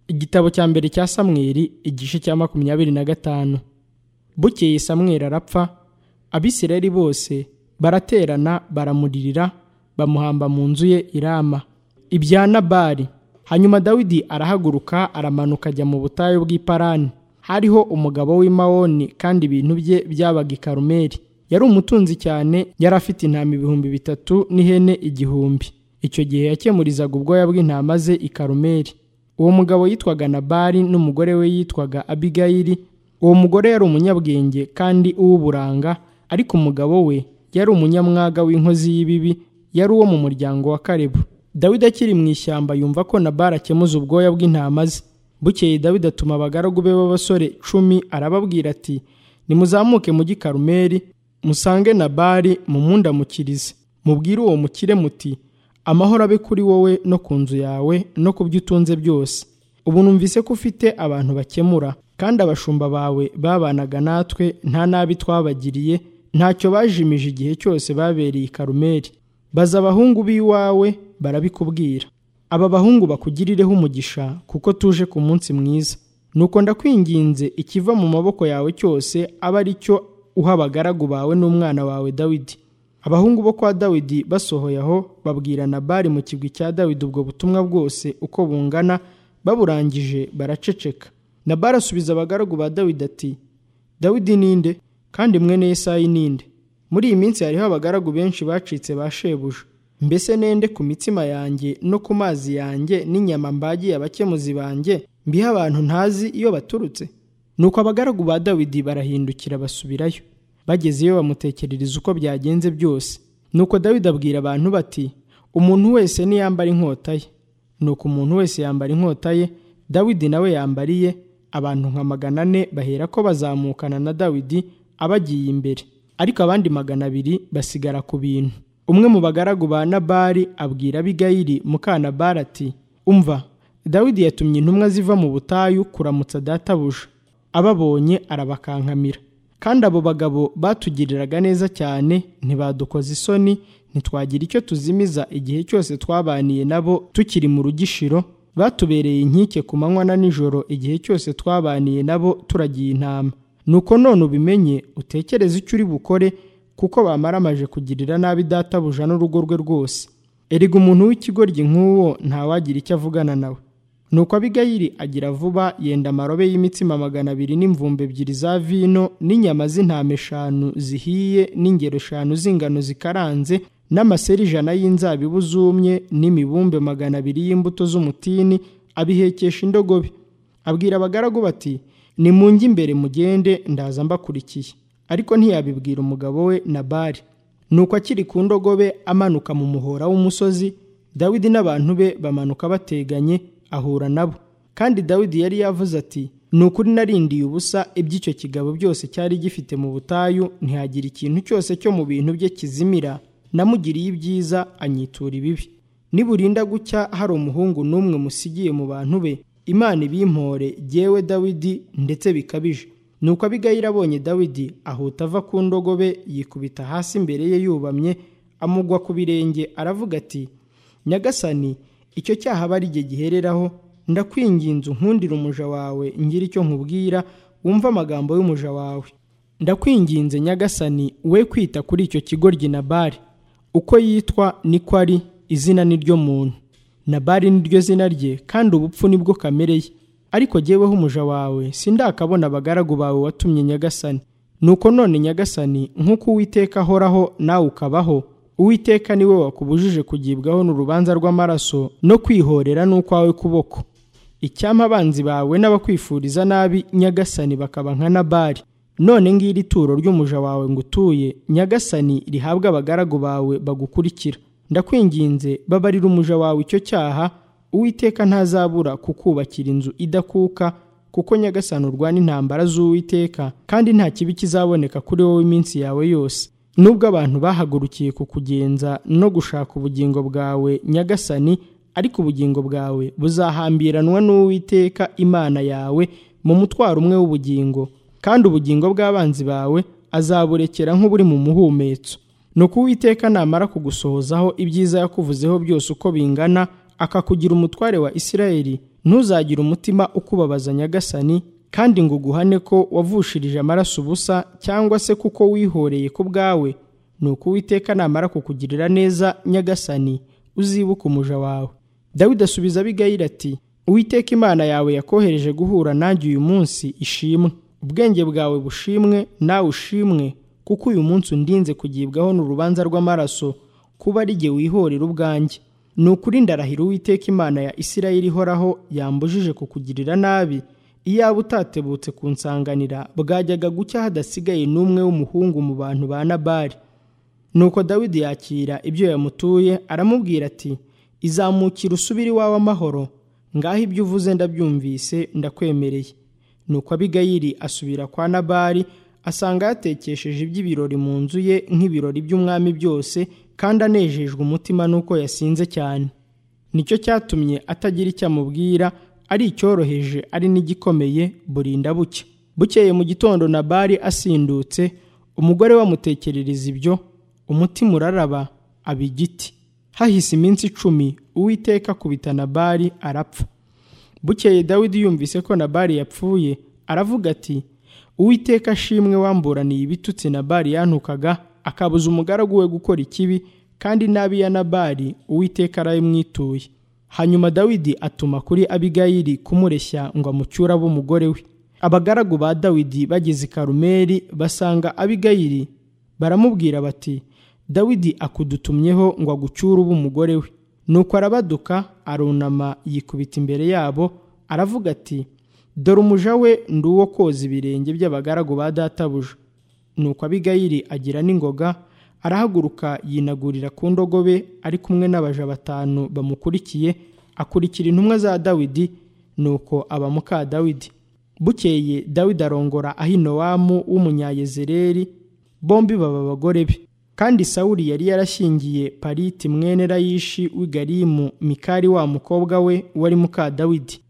igitabo cya mbere cya samweli igice cya makumyabiri na gatanu bukeye samweli arapfa abisirayeli bose baraterana baramuririra bamuhamba mu nzu ye irama ibya nabari hanyuma dawidi arahaguruka aramanuka ajya mu butayu bw'iparani hariho umugabo w'imawoni kandi ibintu bye byabaga i karumeli yari umutunzi cyane yari afite intama ibihumbi bitatu n'ihene igihumbi icyo gihe yakemurizaga ubwoya bw'intama ze i karumeli uwo mugabo yitwaga nabari n'umugore we yitwaga abigayili uwo mugore yari umunyabwenge kandi uw'uburanga ariko umugabo we yari umunyamwaga w'inkozi y'ibibi yari uwo mu muryango wa karebu dawidi akiri mu ishyamba yumva ko nabari akemuza ubwoya bw'intama ze bukeye dawidi atuma abagaragu be b'abasore cumi arababwira ati nimuzamuke mujyi karumeli musange nabari mumundamukirize mubwire uwo mukire muti amahoro abe kuri wowe no ku nzu yawe no ku byo utunze byose ubu numvise ko ufite abantu bakemura kandi abashumba bawe babanaga natwe nta nabi twabagiriye ntacyo bajimije igihe cyose babereye i karumeli baza abahungu b'iwawe barabikubwira aba bahungu bakugirireho umugisha kuko tuje ku munsi mwiza nuko ndakwinginze ikiva mu maboko yawe cyose abe ari cyo uha abagaragu bawe n'umwana wawe dawidi abahungu bo kwa dawidi basohoye aho babwira nabari mu kigwi cya dawidi ubwo butumwa bwose uko bungana baburangije baraceceka nabari asubiza abagaragu ba dawidi ati dawidi ninde kandi mwene yesayi ninde muri iyi minsi hariho abagaragu benshi bacitse ba shebuja mbese nende ku mitsima yanjye no ku mazi yanjye n'inyama mbagiye abakemuzi banjye mbiha abantu ntazi iyo baturutse nuko abagaragu ba dawidi barahindukira basubirayo bageze iyo bamutekerereza uko byagenze byose nuko dawidi abwira abantu bati umuntu wese niyambara inkota ye nuko umuntu wese yambara inkota ye dawidi nawe yambariye abantu nka magana ane bahera ko bazamukana na dawidi abagiye imbere ariko abandi magana abiri basigara ku bintu umwe mu bagaragu ba nabari abwira abigayiri mukanabari ati umva dawidi yatumye intumwa ziva mu butayu kuramutsa databuja ababonye arabakankamira kandi abo bagabo batugiriraga neza cyane ntibadukoza isoni ntitwagira icyo tuzimiza igihe cyose twabaniye nabo tukiri mu rugishiro batubereye inkike ku manywa na nijoro igihe cyose twabaniye nabo turagiye intama nuko none ubimenye utekereze icyo uri bukore kuko bamaramaje kugirira nabi databuja n'urugo rwe rwose erega umuntu w'ikigoryi nk'uwo ntawagira icyo avugana nawe nuko abigayiri agira vuba yenda amarobe y'imitsima magana abiri n'imvumbi ebyiri za vino n'inyama z'intama eshanu zihiye n'ingero eshanu z'ingano zikaranze n'amaseri ijana y'inzabibu zumye n'imibumbe magana abiri y'imbuto z'umutini abihekesha indogobe abwira abagaragu bati nimunge imbere mugende ndaza mbakurikiye ariko ntiyabibwira umugabo we nabari nuko akiri ku ndogobe amanuka mu muhora w'umusozi dawidi n'abantu be bamanuka bateganye ahura nabo kandi dawidi yari yavuze ati ni ukuri narindiye ubusa iby'icyo kigabo byose cyari gifite mu butayu ntihagira ikintu cyose cyo mu bintu bye kizimira namugiriye ibyiza anyitura ibibi niburinda gucya hari umuhungu n'umwe musigiye mu bantu be imana ibimpore yewe dawidi ndetse bikabije nuko abigayira abonye dawidi ahuta ava ku ndogobe yikubita hasi imbere ye yubamye amugwa ku birenge aravuga ati nyagasani icyo cyaha aba ari igihe gihereraho ndakwinginze unkundire umuja wawe ngira icyo nkubwira wumve amagambo y'umuja wawe ndakwinginze nyagasani we kwita kuri icyo kigoryi nabari uko yitwa niko ari izina ni ryo muntu nabari ni ryo zina rye kandi ubupfu nibwo kamere ye ariko jyeweho umuja wawe sindakabona abagaragu bawe watumye nyagasani nuko none nyagasani nk'uko uwiteka ahoraho nawe ukabaho uwiteka niwe wakubujije kugibwaho n'urubanza rw'amaraso no kwihorera n'ukwawe kuboko icyampa abanzi bawe n'abakwifuriza nabi nyagasani bakaba nka nabari none ngiri ituro ry'umuja wawe ngo utuye nyagasani rihabwe abagaragu bawe bagukurikira ndakwinginze babarira umuja wawe icyo cyaha uwiteka ntazabura kukubakira inzu idakuka kuko nyagasani urwana intambara z'uwiteka kandi nta kibi kizaboneka kuri wowe iminsi yawe yose nubwo abantu bahagurukiye kukugenza no gushaka ubugingo bwawe nyagasani ariko ubugingo bwawe buzahambiranwa n'uwiteka imana yawe mu mutwaro umwe w'ubugingo kandi ubugingo bw'abanzi bawe azaburekera nk'uburi mu muhumetso nuko uwiteka namara kugusohozaho ibyiza yakuvuzeho byose uko bingana akakugira umutware wa isirayeli ntuzagire umutima ukubabaza nyagasani kandi ngo uguhane ko wavushirije amaraso ubusa cyangwa se kuko wihoreye ku bwawe ni uko uwiteka namara kukugirira neza nyagasani uzibuke umuja wawe dawidi asubiza abigayira ati uwiteka imana yawe yakohereje guhura nanjye uyu munsi ishimwe ubwenge bwawe bushimwe nawe ushimwe kuko uyu munsi undinze kugibwaho n'urubanza rw'amaraso kuba ari jye wihorera ubwanjye ni ukuri ndarahira uwiteka imana ya isirayeli ihoraho yambujije kukugirira nabi iyaba utatebutse kunsanganira bwajyaga gucya hadasigaye n'umwe w'umuhungu mu bantu ba nabari nuko dawidi yakira ibyo yamutuye aramubwira ati izamukira usubire iwawe amahoro ngaho ibyo uvuze ndabyumvise ndakwemereye nuko abigayiri asubira kwa nabari asanga yatekesheje iby'ibirori mu nzu ye nk'ibirori by'umwami byose kandi anejejwe umutima n'uko yasinze cyane nicyo cyatumye atagira icyo amubwira ari icyoroheje ari n'igikomeye burinda buke bukeye mu gitondo nabari asindutse umugore we amutekerereza ibyo umutima uraraba aba igiti hahise iminsi icumi uwiteka akubita nabari arapfa bukeye dawidi yumvise ko nabari yapfuye aravuga ati uwiteka ashimwe wamburaniye ibitutsi nabari yantukaga akabuza umugaragu we gukora ikibi kandi nabi ya nabari uwiteka arabimwituye hanyuma dawidi atuma kuri abigayili kumureshya ngo amucyure abe umugore we abagaragu ba dawidi bageze i karumeli basanga abigayili baramubwira bati dawidi akudutumyeho ngo agucyure ube umugore we nuko arabaduka arunama yikubita imbere yabo aravuga ati dore umuja we ndi uwo koza ibirenge by'abagaragu ba databuja nuko abigayili agira n'ingoga arahaguruka yinagurira ku ndogobe ari kumwe n'abaja batanu bamukurikiye akurikira intumwa za dawidi nuko aba muka dawidi bukeye dawidi arongora ahinowamu w'umunyayezereri bombi baba abagore be kandi sawuli yari yarashyingiye pariti mwene rayishi w'i garimu mikari wa mukobwa we wari muka dawidi